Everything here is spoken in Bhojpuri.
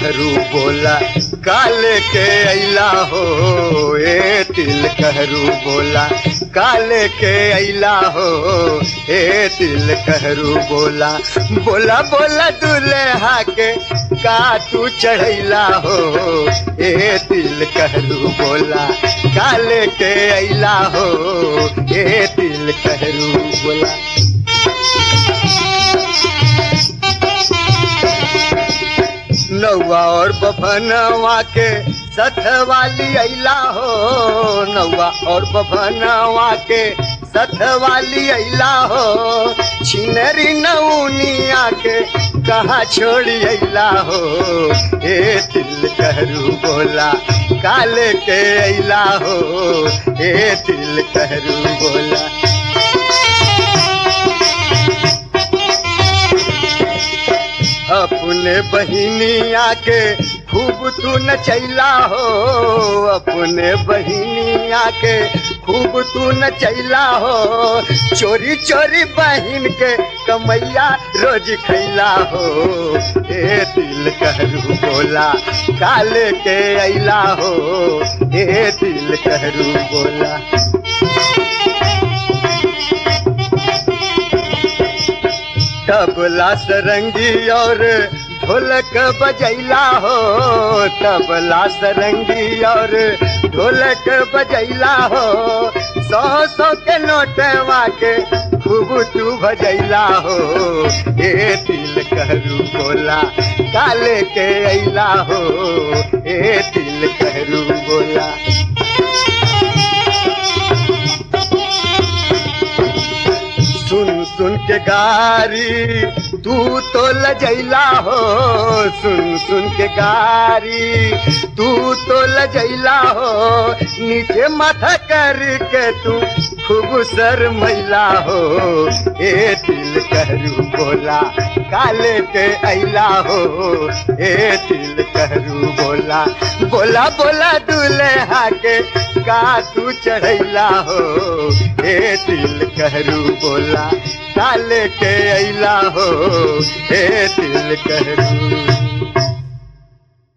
कहरू बोला काले के अला हो ए तिल कहरू बोला काले के अला हो ए तिल कहरू बोला बोला बोला दुल्हा के का तू चढ़ैला हो ए तिल कहरू बोला काले के अला हो ए तिल कहरू बोला नौवा और बभनवा के सथ वाली अला हो नौवा और बभनवा के सथ वाली अला हो छिनरी नौनिया के कहाँ छोड़ी अला हो ए तिल कहरू बोला काले के अला हो ए तिल कहरू बोला अपने बहिनिया के खूब तू नचैला हो अपने बहिनिया के खूब तू नचैला हो चोरी चोरी बहिन के कमैया रोज खैला हो ए दिल कहरू बोला काले के अला हो ए दिल कहरू बोला तबला सरंगी और ढोलक बजैला हो तबला सरंगी और ढोलक बजैला हो सौ सौ के नोटवा के खूब तू भजैला हो ए दिल कहरू बोला काले के अला हो ए दिल कहरू बोला सुन सुन के गारी तू तो लजैला हो सुन सुन के गारी तू तो लजैला हो नीचे माथा करके तू खूब सर मैला हो ए दिल कहरू बोला काले के अला हो ए दिल कहरू बोला बोला बोला दुल्हा के का तू चढ़ैला हो ए दिल कहरू बोला काले के अला हो ए दिल कहरू